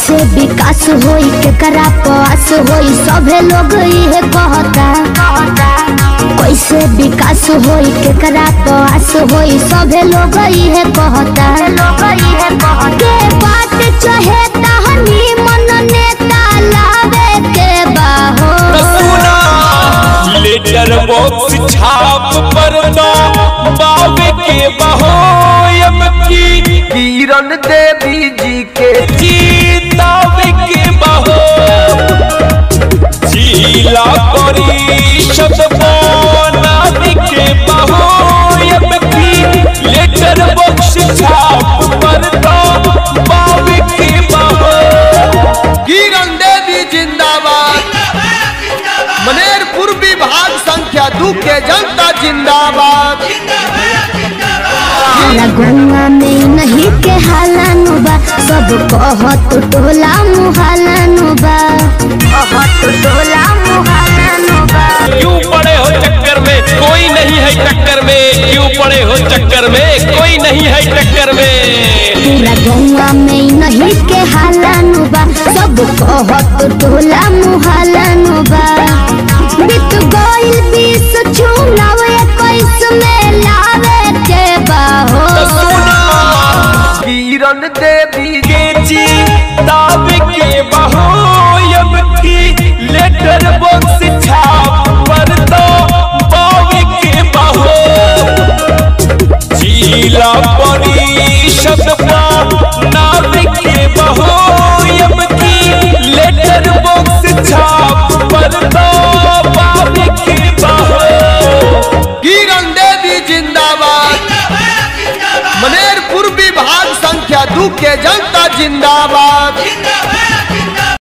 कैसे विकास होई केकरा पास होई सभे लोग इहे कहता कैसे विकास होई केकरा पास होई सभे लोग इहे कहता के बात चाहे तहनी मन नेता लावे के बाहो सुना लेटर बॉक्स छाप पर ना बाबे के बहोयम की किरण देवी जी के जीतावे के बहो जिला परिषद बनावे के बहोयम की लेटर बॉक्स छाप पर ना बाबे के बहो किरण देवी जिंदाबाद मनेरपुर विभाग संख्या दू के जनता जिंदाबाद हमारा गंगा में नहीं के हालानु बा सब कहत टोला मुहालानु बा कहत टोला मुहालानु बा क्यों पड़े हो चक्कर में कोई नहीं है टक्कर में क्यों पड़े हो चक्कर में कोई नहीं है टक्कर में पूरा गंगा में नहीं के हालानु बा सब कहत टोला मुहालानु बा बीत गइल बीस चुनाव इक्कीस में लावे के बा हो किरण देवी के जी ताब के बहोयब की लेटर बॉक्स छाप पर दो बावे के बहो जिला परिषद नाव के बहोयब की लेटर बॉक्स छाप पर दो बावे के बहो किरण देवी जिंदाबाद मनेरपुर विभाग संख्या दू के जनता जिंदाबाद